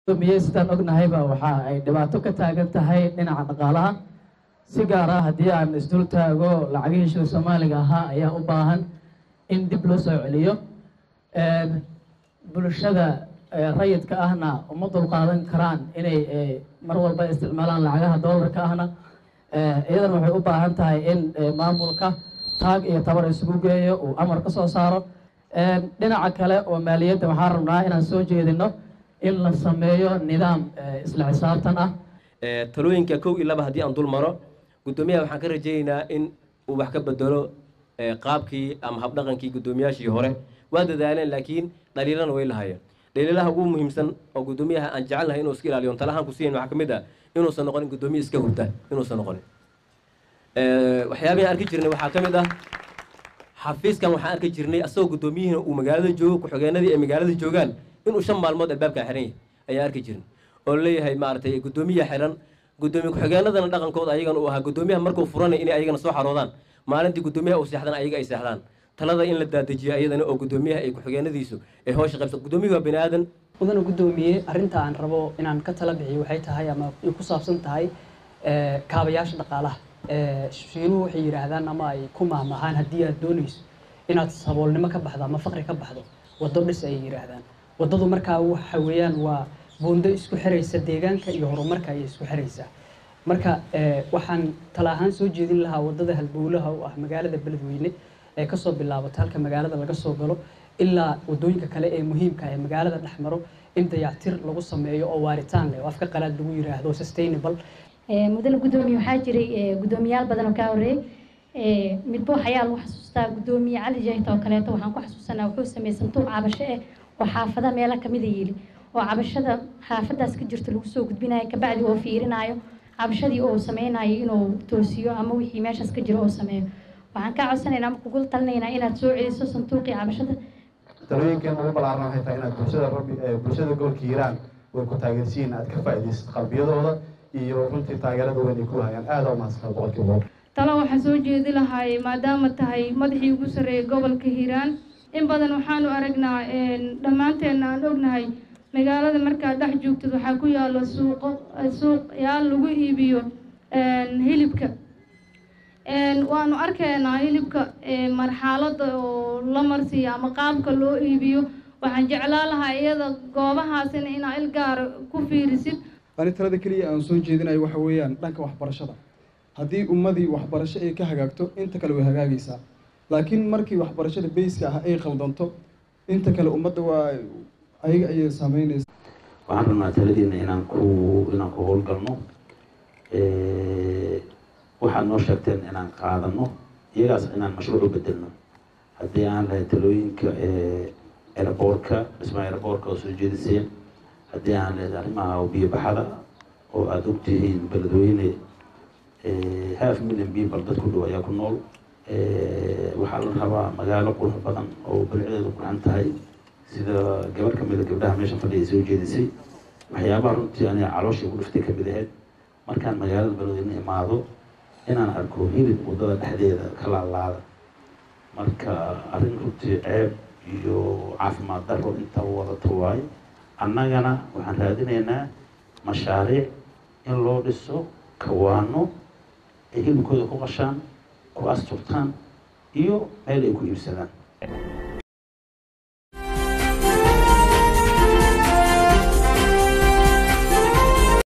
miyey sidaan ognahayba waxa ay dhibaato ka taagan tahay dhinaca dhaqaalaha si gaar ah haddii aan isdul taago lacagihii shil soomaaliga ahaa ayaa u baahan in dib loo soo celiyo bulshada rayidka ahna uma dulqaadan karaan inay mar walba isticmaalaan lacagaha doolarka ahna iyadana waxay u baahan tahay in maamulka taag iyo tabar isugu geeyo uu amar ka soo saaro dhinaca kale oo maaliyadda waxaan rabnaa inaan soo jeedino in la sameeyo nidaam isla xisaabtan ah talooyinka kow iyo laba haddii aan dul maro guddoomiyaha waxaan ka rajaynaynaa in uu wax ka bedelo qaabkii ama habdhaqankii guddoomiyaashii hore waa dadaaleen laakiin dhaliilana way lahaayeen dhaliilaha ugu muhiimsan oo guddoomiyaha aan jecelnahay inuu iska ilaaliyo talahaan ku siiyan waxaa ka mid ah inuusan noqonin guddoomiye iska hurda inuusan noqonin waxyaabihi arki jirnay waxaa ka mid ah xafiiskan waxaan arki jirnay asagoo guddoomiyihina uu magaalada joogo ku-xigeenadii ay magaalada joogaan inuu shan maalmood albaabkaa xiran yahay ayaan arki jirnay oo leeyahay maaragtay guddoomiya xiran guddoomiye ku-xigeenadana dhaqankooda ayagana uu ahaa guddoomiyaha markuu furanay inay ayagana soo xaroodaan maalintii guddoomiyaha uu seexdana ayaga ay seexdaan talada in la daadajiyo ayadana oo guddoomiyaha ay ku-xigeenadiisu ay howsha qaybsa guddoomiyahu waa bani aadan mudana guddoomiye arrinta aan rabo inaan ka tala bixiyo waxay tahay ama ay ku saabsan tahay kaabayaasha dhaqaalaha shiinuhu waxay yidhaahdaan ama ay ku mahmahaan haddii aad doonayso inaad saboolnimo ka baxdo ama faqri ka baxdo waddo dhis ayay yidhaahdaan waddadu markaa waxa weeyaan waa buundo isku xiraysa deegaanka iyo horumarka ayay isku xiraysaa marka waxaan tala ahaan soo jeedin lahaa waddada halbowlaha u ah magaalada beledweyne ee kasoo bilaabato halka magaalada laga soo galo ilaa waddooyinka kale ee muhiimka ee magaalada dhex maro in dayactir lagu sameeyo oo waaritaan leh oo afka qalaad lagu yiraahdo sustainable mudane guddoomiye waxaa jiray guddoomiyaal badan oo kaa horreeyey midba waxayaa lagu xasuustaa guddoomiye cali jayta oo kaleeto waxaan ku xasuusanaa wuxuu sameeyey santuuq cabasho eh oo xaafada meelo kamida yili oo cabashada xaafadaas ka jirta lagu soo gudbinayo kabacdi oo fiirinayo cabashadii oo sameynayo inuu toosiyo ama wixii meeshaas ka jiro oo sameeyo waxaan kaa codsanaynaa ama kugula talinaynaa inaad soo celiso santuuqii cabashada talooyinkan ugu ballaaran waxay tahay inaad bulshada rabbi bulshada gobolka hiiraan way ku taageersiin aad ka faa'iidaysid qalbiyadooda iyo runtii taageerada weyn ay ku hayaan aada u mahadsan boqolkiiba boqol talo waxaan soo jeedi lahay maadaama tahay madaxii ugu sarreeyay gobolka hiiraan in badan waxaanu aragnaa dhammaanteena aan ognahay magaalada markaad dhex joogtid waxaa ku yaalo suuqo suuq yaal lagu iibiyo hilibka waanu arkaynaa hilibka marxalada oo la marsiiyo ama qaabka loo iibiyo waxaan jeclaa lahaa iyada goobahaasina inaa il gaara ku fiirisid ani talada keliya aan soo jeedinayo waxa weeyaan dhanka waxbarashada haddii ummadii waxbarasho ay ka hagaagto inta kale way hagaagaysaa laakiin markii waxbarashada bayska ah ay qaldanto inta kale ummadda waa ayaga ayay saameynaysa waxaan rabnaa taladiina inaan ku inaan ku howlgalno waxaad noo sheegteen inaan qaadano iyagaas inaan mashruuc u bedelno haddii aan lahay talooyinka eraboorka dhismaha eraboorka oo soo jeediseen haddii aan leedahay arrimaha biyo baxada oo aada ogtihiin beledweyne half million people dad ku dhow ayaa ku nool waxaa la rabaa magaalo qurux badan oo bilceedu quran tahay sida gabar kamida gabdhaha meesha fadhiya soo jeedisay waxyaabaha runtii aniga calooshii ku dhiftay kamid ahayd markaan magaalada beledweyne imaado inaan arko hilib waddada dhexdeeda ka laalaada marka arrin runtii ceeb iyo caafimaad daro inta wadata waaye annagana waxaan raadinaynaa mashaariic in loo dhiso kawaano ay hilibkooda ku qashaan ku asturtaan iyo meel ay ku iibsadaan